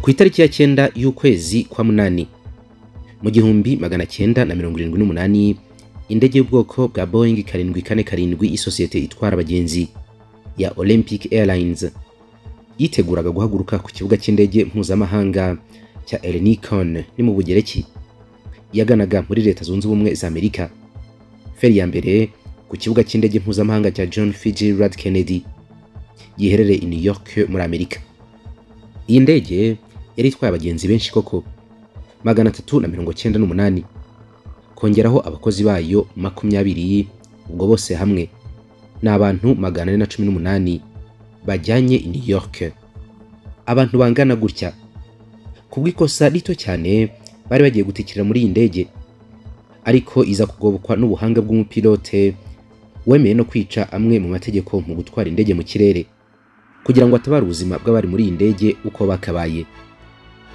ku itariki ya cyenda y'ukwezi kwa munani mu gihumbi magana cyenda na mirongo irindwi n'umunani indege y'ubwoko bwa boyingi karindwi kane karindwi y'isosiyete itwara abagenzi ya olympic airlines yiteguraga guhaguruka ku kibuga cy'indege mpuzamahanga cya elinikon ni mu bugereki yaganaga muri leta zunze ubumwe za amerika feri ya mbere ku kibuga cy'indege mpuzamahanga cya john fitzgerald kennedy giherereye i new york muri amerika iyi ndege yari itwaye abagenzi benshi koko magana atatu na mirongo cyenda n'umunani kongeraho abakozi bayo makumyabiri ubwo bose hamwe ni abantu magana ane na cumi n'umunani bajyanye i new york abantu bangana gutya kubw'ikosa rito cyane bari bagiye gutikira muri iyi ndege ariko iza kugobokwa n'ubuhanga bw'umupilote wemeye no kwica amwe mu mategeko mu gutwara indege mu kirere kugira ngo atabare ubuzima bw'abari muri iyi ndege uko bakabaye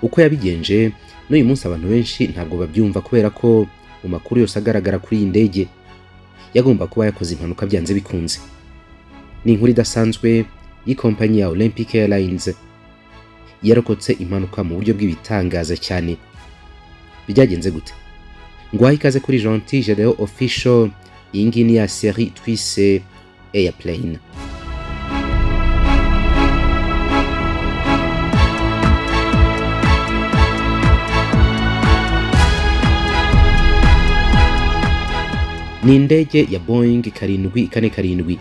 uko yabigenje n'uyu munsi abantu benshi ntabwo babyumva kubera ko mu makuru yose agaragara kuri iyi ndege yagomba kuba yakoze impanuka byanze bikunze ni inkuru idasanzwe y'ikompanyi ya olympic airlines yarokotse impanuka mu buryo bw'ibitangaza cyane byagenze gute ngwaho ikaze kuri gentil gereo official iyi ngiyi ni ya seri twise airplane ni indege ya Boeing karindwi kane karindwi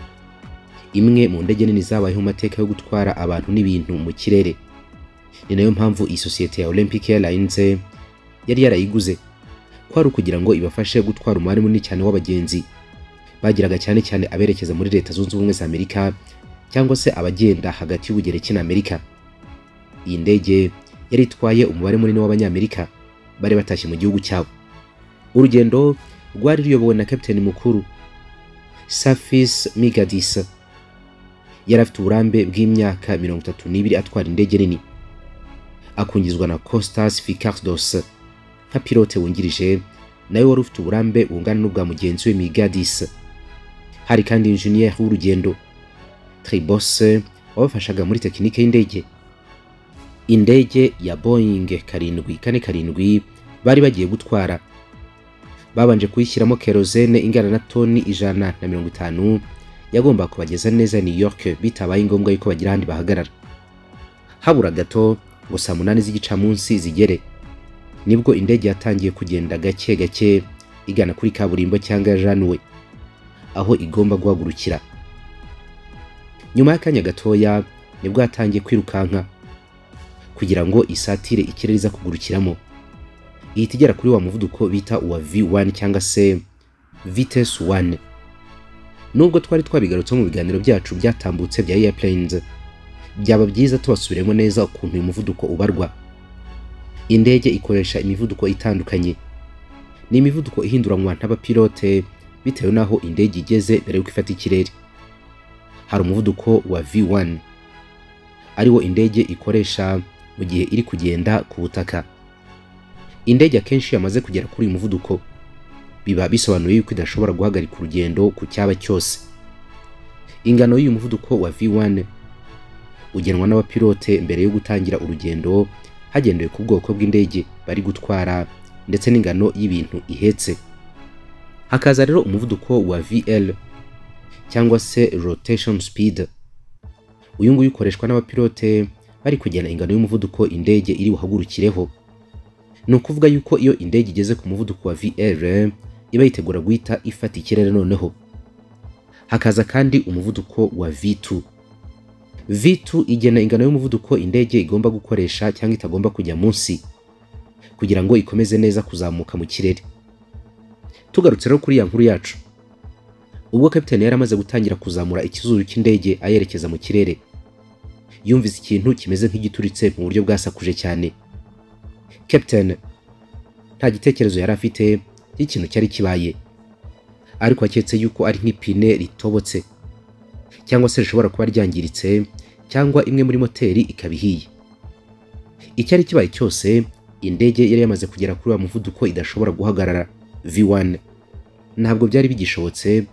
imwe mu ndege nini zabayeho mu mateka yo gutwara abantu n'ibintu mu kirere ni nayo mpamvu iyi sosiyete ya Olympic Airlines yari yarayiguze ko ari ukugira ngo ibafashe gutwara umubare munini cyane w'abagenzi bagiraga cyane cyane aberekeza muri leta zunze ubumwe za Amerika cyangwa se abagenda hagati y'ubugereki na Amerika iyi ndege yari itwaye umubare munini w'abanyamerika bari batashye mu gihugu cyabo urugendo rwari ruyobowe na kapiteni mukuru safis migadisa yari afite uburambe bw'imyaka mirongo itatu n'ibiri atwara indege nini akungizwa na costas ficardos nka pilote wungirije nawe wari ufite uburambe bungana n'ubwa mugenzi we migadisa hari kandi injeniyeri w'urugendo tribose wabafashaga muri tekinike y'indege indege ya boying karindwi kane karindwi bari bagiye gutwara babanje kuyishyiramo kerozene ingana na toni ijana na mirongo itanu yagomba kubageza neza New York bitabaye ngombwa yuko bagira ahandi bahagarara habura gato ngo saa munani z'igicamunsi zigere nibwo indege yatangiye kugenda gake gake igana kuri kaburimbo cyangwa januwe aho igomba guhagurukira nyuma y'akanya gatoya nibwo yatangiye kwirukanka kugira ngo isatire ikirere iza kugurukiramo ihita igera kuri wa muvuduko bita uwa V1 cyangwa se vitesse 1 nubwo twari twabigarutse mu biganiro byacu byatambutse bya airplanes byaba byiza tubasubiremo neza ukuntu uyu muvuduko ubarwa indege ikoresha imivuduko itandukanye ni imivuduko ihinduranwa n'abapilote bitewe n'aho indege igeze mbere y'uko ifata ikirere hari umuvuduko wa V1 ariwo indege ikoresha mu gihe iri kugenda ku butaka indege akenshi yamaze kugera kuri uyu muvuduko biba bisobanuye yuko idashobora guhagarika urugendo ku cyaba cyose ingano y'uyu muvuduko wa V1 ugenwa n'abapilote mbere yo gutangira urugendo hagendewe ku bwoko bw'indege bari gutwara ndetse n'ingano y'ibintu ihetse hakaza rero umuvuduko wa VL cyangwa se rotation speed uyu nguyu ukoreshwa n'abapilote bari kugena ingano y'umuvuduko indege iri buhagurukireho ni ukuvuga yuko iyo indege igeze ku muvuduko wa VR iba yitegura guhita ifata ikirere noneho hakaza kandi umuvuduko wa V2 V2 igena ingano y'umuvuduko indege igomba gukoresha cyangwa itagomba kujya munsi kugira ngo ikomeze neza kuzamuka mu kirere tugarutse rero kuri ya nkuru yacu ubwo kapiteni yari amaze gutangira kuzamura ikizuru cy'indege ayerekeza mu kirere yumvise ikintu kimeze nk'igituritse mu buryo bwasakuje cyane captain nta gitekerezo yari afite y'ikintu cyari kibaye ariko aketse yuko ari nk'ipine ritobotse cyangwa se rishobora kuba ryangiritse cyangwa imwe muri moteri ikaba ihiye icyari kibaye cyose indege yari yamaze kugera kuri wa muvuduko idashobora guhagarara V1 ntabwo byari bigishobotse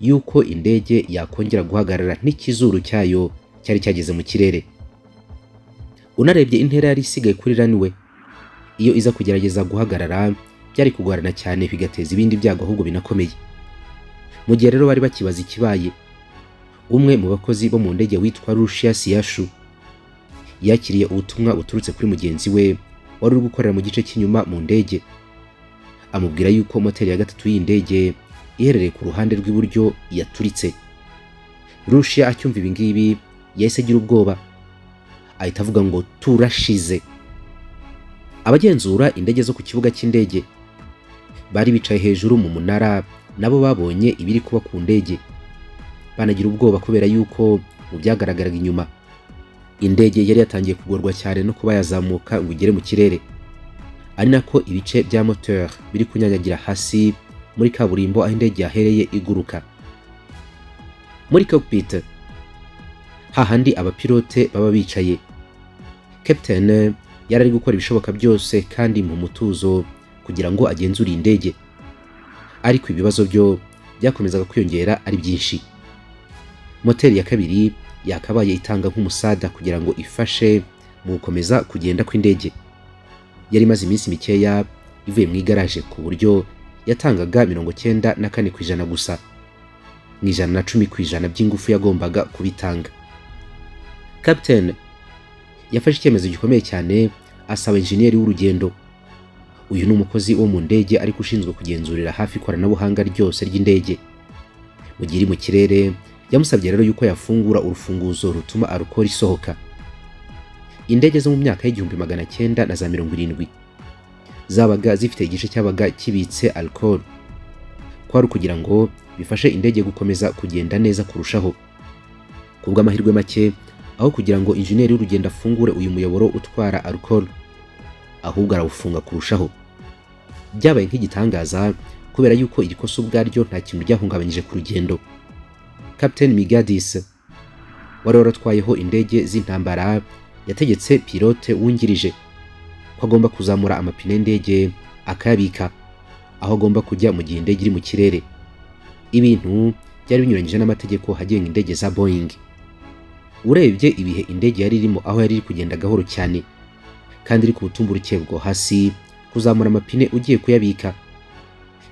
yuko indege yakongera guhagarara n'ikizuru cyayo cyari cyageze mu kirere unarebye intera yari isigaye kuri runway iyo iza kugerageza guhagarara byari kugorana cyane bigateza ibindi byago ahubwo binakomeye mu gihe rero bari bakibaza ikibaye umwe mu bakozi bo mu ndege witwa Rusha Siyashu yakiriye ubutumwa buturutse kuri mugenzi we wari uri gukorera mu gice cy'inyuma mu ndege amubwira yuko moteri ya gatatu y'indege iherereye ku ruhande rw'iburyo yaturitse Rusha acyumva ibi ngibi yahise agira ubwoba ahita avuga ngo turashize abagenzura indege zo ku kibuga cy'indege bari bicaye hejuru mu munara nabo babonye ibiri kuba ku ndege banagira ubwoba kubera yuko mu byagaragaraga inyuma indege yari yatangiye kugorwa cyane no kuba yazamuka ngo igere mu kirere ari nako ibice bya moteur biri kunyanyagira hasi muri kaburimbo aho indege yahereye iguruka muri cockpit hahandi abapilote baba bicaye captain yari ari gukora ibishoboka byose kandi mu mutuzo kugira ngo agenzure iyi ndege ariko ibibazo byo byakomezaga kwiyongera ari byinshi moteri ya kabiri yakabaye itanga nk'umusada kugira ngo ifashe mu gukomeza kugenda kw'indege yari imaze iminsi mikeya ivuye mu igaraje ku buryo yatangaga mirongo cyenda na kane ku ijana gusa mu ijana na cumi ku ijana by'ingufu yagombaga kubitanga captain yafashe icyemezo gikomeye cyane asaba enjeniyeri w'urugendo uyu ni umukozi wo mu ndege ariko ushinzwe kugenzurira hafi ikoranabuhanga ryose ry'indege mu gihe iri mu kirere yamusabye rero yuko yafungura urufunguzo rutuma arukora isohoka indege zo mu myaka y'igihumbi magana cyenda na za mirongo irindwi zabaga zifite igice cyabaga kibitse alcohol kwari ukugira ngo bifashe indege gukomeza kugenda neza kurushaho ku bw'amahirwe make aho kugira ngo injeniyeri w'urugendo afungure uyu muyoboro utwara alcohol ahubwo arawufunga kurushaho byabaye nk'igitangaza kubera yuko iri kosa ubwaryo nta kintu ryahungabanyije ku rugendo captain migadis wari waratwayeho indege z'intambara yategetse pilote wungirije ko agomba kuzamura amapine y'indege akayabika aho agomba kujya mu gihe indege iri mu kirere ibintu byari binyuranyije n'amategeko agenga indege za boeing urebye ibihe indege yari irimo aho yari iri kugenda gahoro cyane kandi iri ku butumburuke bwo hasi kuzamura amapine ugiye kuyabika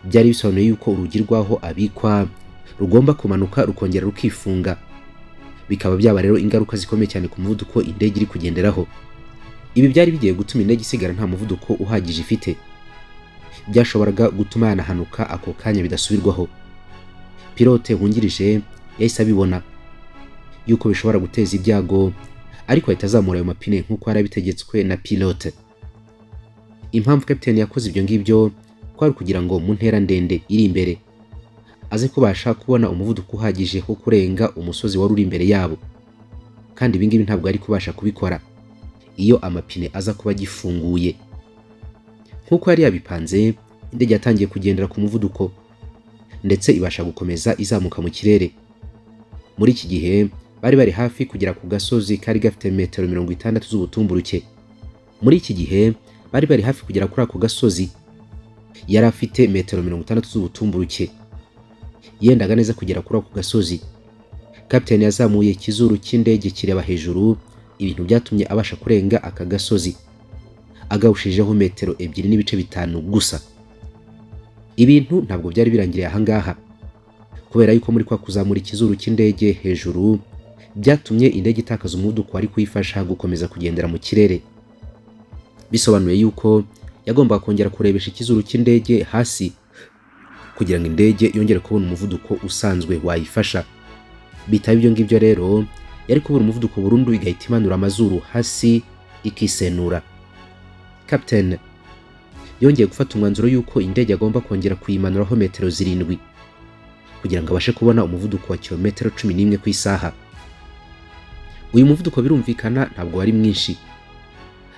byari bisobanuye yuko urugi rw'aho abikwa rugomba kumanuka rukongera rukifunga bikaba byaba rero ingaruka zikomeye cyane ku muvuduko indege iri kugenderaho ibi byari bigiye gutuma indege isigara nta muvuduko uhagije ifite byashoboraga gutuma yanahanuka ako kanya bidasubirwaho pilote wungirije yahise abibona yuko bishobora guteza ibyago ariko ahita azamura ayo mapine nk'uko yari abitegetswe na pilote impamvu captain yakoze ibyo ngibyo kwari kugira ngo mu ntera ndende iri imbere aze kubasha kubona umuvuduko uhagije wo kurenga umusozi wari uri imbere yabo kandi ibi ngibi ntabwo ari kubasha kubikora iyo amapine aza kuba agifunguye nk'uko yari yabipanze indege yatangiye kugendera ku muvuduko ndetse ibasha gukomeza izamuka mu kirere muri iki gihe bari bari hafi kugera ku gasozi kari gafite metero mirongo itandatu z'ubutumburuke muri iki gihe bari bari hafi kugera kuri ako gasozi yari afite metero mirongo itandatu z'ubutumburuke yendaga neza kugera kuri ako gasozi kapitani yazamuye ikizuru cy'indege kireba hejuru ibintu byatumye abasha kurenga aka gasozi agawushijeho metero ebyiri n'ibice bitanu gusa ibintu ntabwo byari birangiriye ahangaha kubera yuko muri kwa kuzamura ikizuru cy'indege hejuru byatumye indege itakaza umuvuduko wari kuyifasha gukomeza kugendera mu kirere bisobanuye yuko yagombaga kongera kurebesha ikizuru cy'indege hasi kugira ngo indege yongere kubona umuvuduko usanzwe wayifasha bitaba ibyo ngibyo rero yari kubura umuvuduko burundu igahita imanura amazuru hasi ikisenura captain yongeye gufata umwanzuro yuko indege agomba kongera kuyimanuraho metero zirindwi kugira ngo abashe kubona umuvuduko wa kilometero cumi n'imwe ku isaha uyu muvuduko birumvikana ntabwo wari mwinshi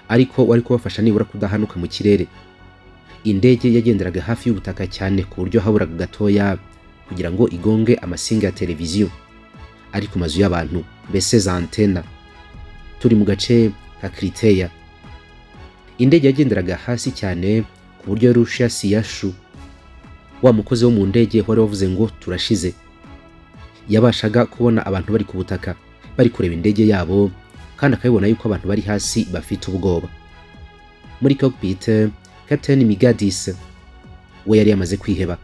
ariko wari kubafasha nibura kudahanuka mu kirere indege yagenderaga hafi y'ubutaka cyane ku buryo haburaga gatoya kugira ngo igonge amasinga ya televiziyo ari ku mazu y'abantu mbese za antena turi mu gace ka kiriteya indege yagenderaga hasi cyane ku buryo rusha siyashu wa mukozi wo mu ndege wari wavuze ngo turashize yabashaga kubona abantu bari ku butaka bari kureba indege yabo kandi akabibona yuko abantu bari hasi bafite ubwoba muri cockpit Captain Migadis we yari yamaze kwiheba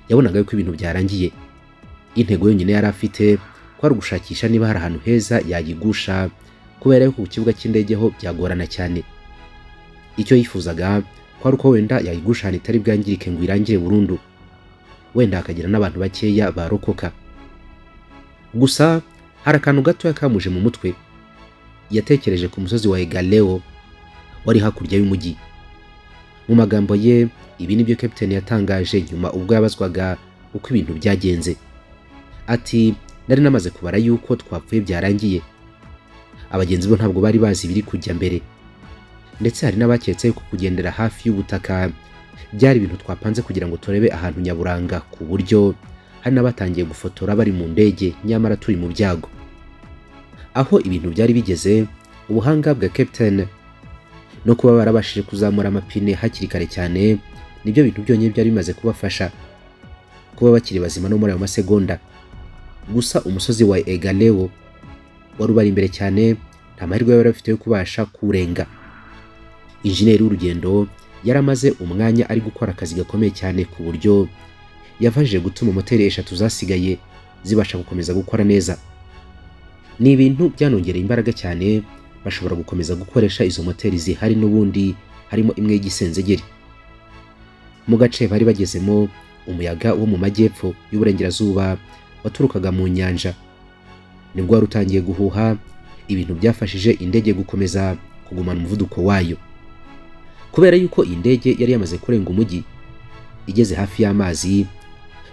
yabonaga yuko ibintu byarangiye intego yonyine yari afite kwari ugushakisha niba hari ahantu heza yayigusha kubera yuko ku kibuga cy'indege ho byagorana cyane icyo yifuzaga kwari uko wenda yayigusha ahantu itari bwangirike ngo irangire burundu wenda hakagira n'abantu bakeya barokoka gusa hari akantu gatoya kamuje mu mutwe yatekereje ku musozi wa egaleo wari hakurya y'umujyi mu magambo ye ibi nibyo kapiteni yatangaje nyuma ubwo yabazwaga uko ibintu byagenze ati nari namaze kubara yuko twapfuye byarangiye abagenzi bo ntabwo bari bazi ibiri kujya mbere ndetse hari n'abaketse yuko kugendera hafi y'ubutaka byari ibintu twapanze kugira ngo turebe ahantu nyaburanga ku buryo hari n'abatangiye gufotora bari mu ndege nyamara turi mu byago aho ibintu byari bigeze ubuhanga bwa captain no kuba barabashije kuzamura amapine hakiri kare cyane nibyo bintu byonyine byari bimaze kubafasha kuba bakiri bazima no muri ayo masegonda gusa umusozi wa egaleo wari ubari imbere cyane nta mahirwe bari bafite yo kubasha kuwurenga injeniyeri w'urugendo yari amaze umwanya ari gukora akazi gakomeye cyane ku buryo yafashije gutuma moteri eshatu zasigaye zibasha gukomeza gukora neza ni ibintu byanongereye imbaraga cyane bashobora gukomeza gukoresha izo moteri zihari n'ubundi harimo imwe y'igisenzegeri mu gace bari bagezemo umuyaga wo mu majyepfo y'uburengerazuba waturukaga mu nyanja nibwo wari utangiye guhuha ibintu byafashije indege gukomeza kugumana umuvuduko wayo kubera yuko iyi ndege yari yamaze kurenga umujyi igeze hafi y'amazi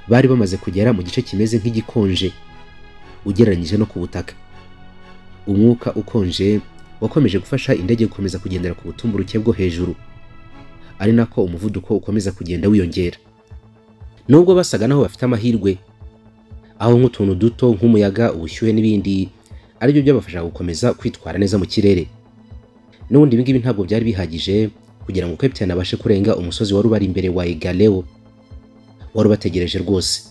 bari bamaze kugera mu gice kimeze nk'igikonje ugereranyije no ku butaka umwuka ukonje wakomeje gufasha indege gukomeza kugendera ku butumburuke bwo hejuru ari nako umuvuduko ukomeza kugenda wiyongera nubwo basaga naho bafite amahirwe aho nk'utuntu duto nk'umuyaga ubushyuhe n'ibindi aribyo byabafasha gukomeza kwitwara neza mu kirere n'ubundi ibi ngibi ntabwo byari bihagije kugira ngo kapitani abashe kurenga umusozi wari ubari imbere wa egaleo wari ubategereje rwose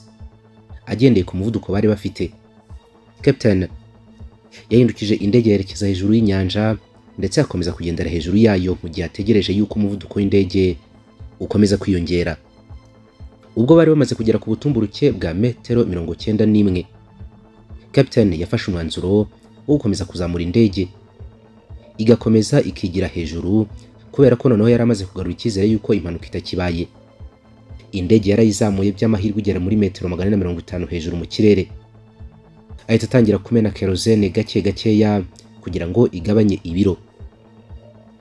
agendeye ku muvuduko bari bafite kapitani yahindukije indege yerekeza hejuru y'inyanja ndetse akomeza kugendera hejuru yayo mu gihe ategereje yuko umuvuduko w'indege ukomeza kwiyongera ubwo bari bamaze kugera ku butumburuke bwa metero mirongo cyenda n'imwe kapitani yafashe umwanzuro wo gukomeza kuzamura indege igakomeza ikigira hejuru kubera ko noneho yari amaze kugarura icyizere yuko impanuka itakibaye indege yarayizamuye by'amahirwe igera muri metero magana na mirongo itanu hejuru mu kirere ahita atangira kumena kerozene gake gakeya kugira ngo igabanye ibiro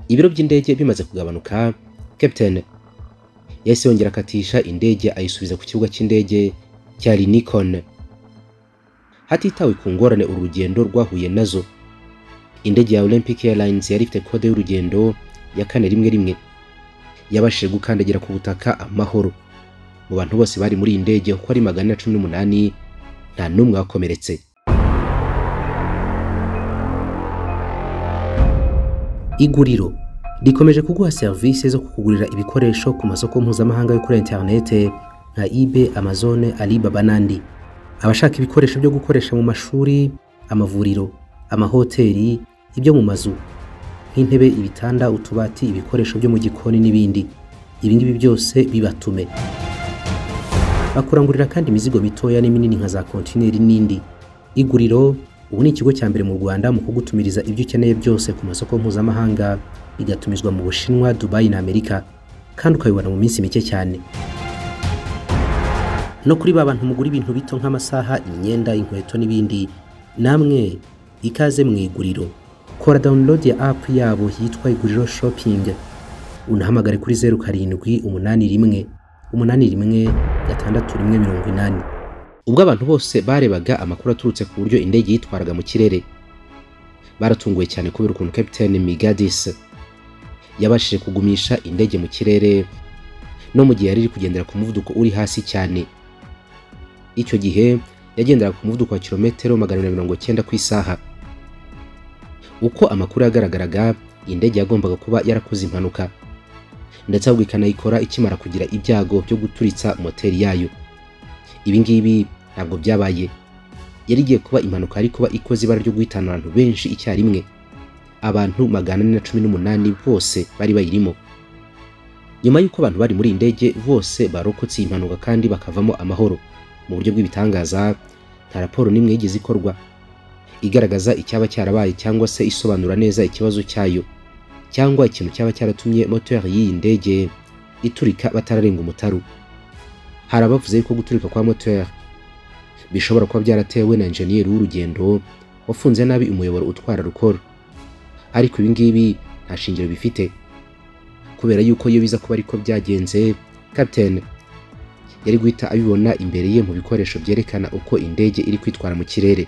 ibiro by'indege bimaze kugabanuka kapitene yahise yongera akatisha indege ayisubiza ku kibuga cy'indege cya linikon hatitawe ku ngorane uru rugendo rwahuye nazo indege ya olympic airlines yari ifite kode y'urugendo ya kane rimwe rimwe yabashije gukandagira ku butaka amahoro mu bantu bose bari muri iyi ndege uko ari magana cumi n'umunani nta n'umwe wakomeretse iguriro rikomeje kuguha serivisi zo kukugurira ibikoresho ku masoko mpuzamahanga yo kuri interinete nka ibe amazone alibaba n'andi abashaka ibikoresho byo gukoresha mu mashuri amavuriro amahoteli ibyo mu mazu nk'intebe ibitanda utubati ibikoresho byo mu gikoni n'ibindi ibi ngibi byose bibatume bakurangurira kandi imizigo mitoya n'iminini nka za kontineri n'indi iguriro ubu ni ikigo cya mbere mu rwanda mu kugutumiriza ibyo ukeneye byose ku masoko mpuzamahanga igatumizwa mu bushinwa dubayi na amerika kandi ukabibona mu minsi mike cyane no kuri ba bantu mugura ibintu bito nk'amasaha imyenda inkweto n'ibindi namwe ikaze mu iguriro kora download ya app yabo yitwa iguriro shopping unahamagare kuri zeru karindwi umunani rimwe umunani rimwe gatandatu rimwe mirongo inani ubwo abantu bose barebaga amakuru aturutse ku buryo indege yitwaraga mu kirere baratunguwe cyane kubera ukuntu capitaine migadis yabashije kugumisha indege mu kirere no mu gihe yari iri kugendera ku muvuduko uri hasi cyane icyo gihe yagenderaga ku muvuduko wa kilometero magana na mirongo cyenda ku isaha uko amakuru yagaragaraga indege yagombaga kuba yarakoze impanuka ndetse ahubwo ikanayikora ikimara kugira ibyago byo guturitsa moteri yayo ibi ngibi ntabwo byabaye yari igiye kuba impanuka yari kuba ikoze ibara ryo guhitana abantu benshi icyarimwe abantu magana ane na cumi n'umunani bose bari bayirimo nyuma y'uko abantu bari muri iyi ndege bose barokotse iyi mpanuka kandi bakavamo amahoro mu buryo bw'ibitangaza nta raporo n'imwe yigeze ikorwa igaragaza icyaba cyarabaye cyangwa se isobanura neza ikibazo cyayo cyangwa ikintu cyaba cyaratumye moteri y'iyi ndege iturika batararenga umutaru hari abavuze yuko guturika kwa moteri bishobora kuba byaratewe na enjeniyeri w'urugendo wafunze nabi umuyoboro utwara rukoro ariko ibi ngibi nta shingiro bifite kubera yuko iyo biza kuba ariko byagenze kapitene yari guhita abibona imbere ye mu bikoresho byerekana uko indege iri kwitwara mu kirere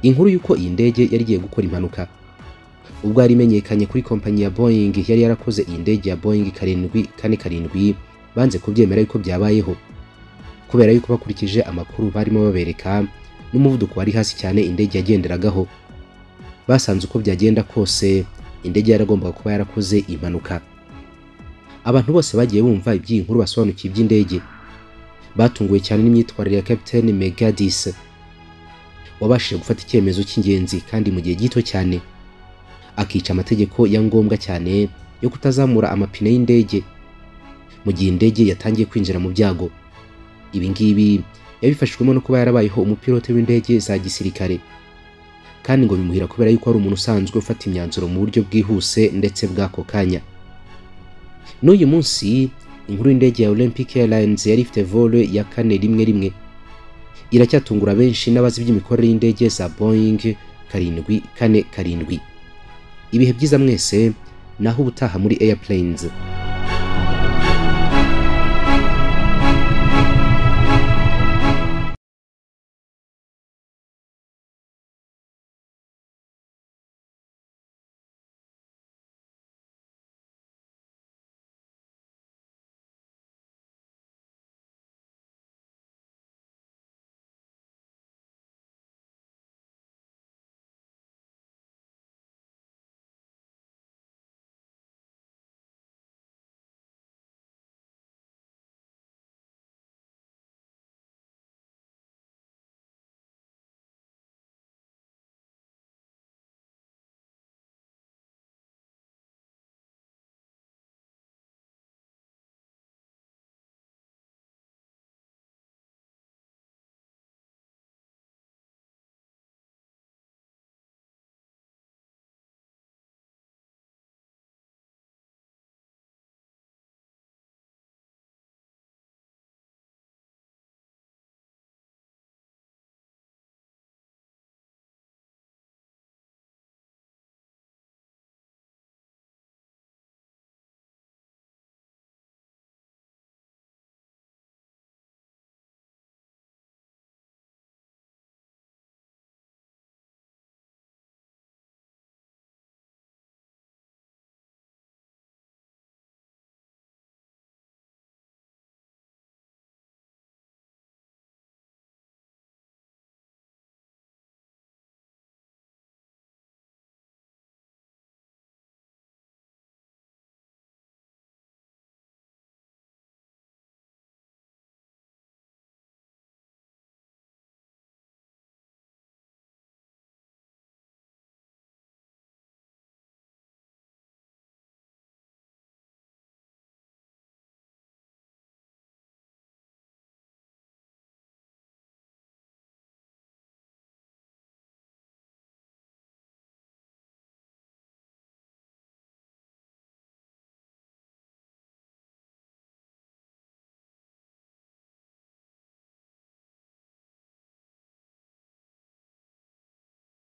inkuru y'uko iyi ndege yari igiye gukora impanuka ubwo yari imenyekanye kuri kompanyi ya boyingi yari yarakoze iyi ndege ya boyingi karindwi kane karindwi banze kubyemera yuko byabayeho kubera yuko bakurikije amakuru barimo babereka n'umuvuduko wari hasi cyane indege yagenderagaho basanze uko byagenda kose indege yaragombaga kuba yarakoze impanuka abantu bose bagiye bumva iby'iyi nkuru basobanukiye iby'indege batunguwe cyane n'imyitwarire ya kapitene megadis wabashije gufata icyemezo cy'ingenzi kandi mu gihe gito cyane akica amategeko ya ngombwa cyane yo kutazamura amapine y'indege mu gihe indege yatangiye kwinjira mu byago ibi ngibi yabifashijwemo no kuba yarabayeho umupilote w'indege za gisirikare kandi ngo bimuhira kubera yuko ari umuntu usanzwe ufata imyanzuro mu buryo bwihuse ndetse bw'ako kanya n'uyu munsi inkuru y'indege ya olympic airlines yari ifite vole ya kane rimwe rimwe iracyatungura benshi n'abazi iby'imikorere y'indege za boeing karindwi kane karindwi ibihe byiza mwese naho ubutaha muri airplanes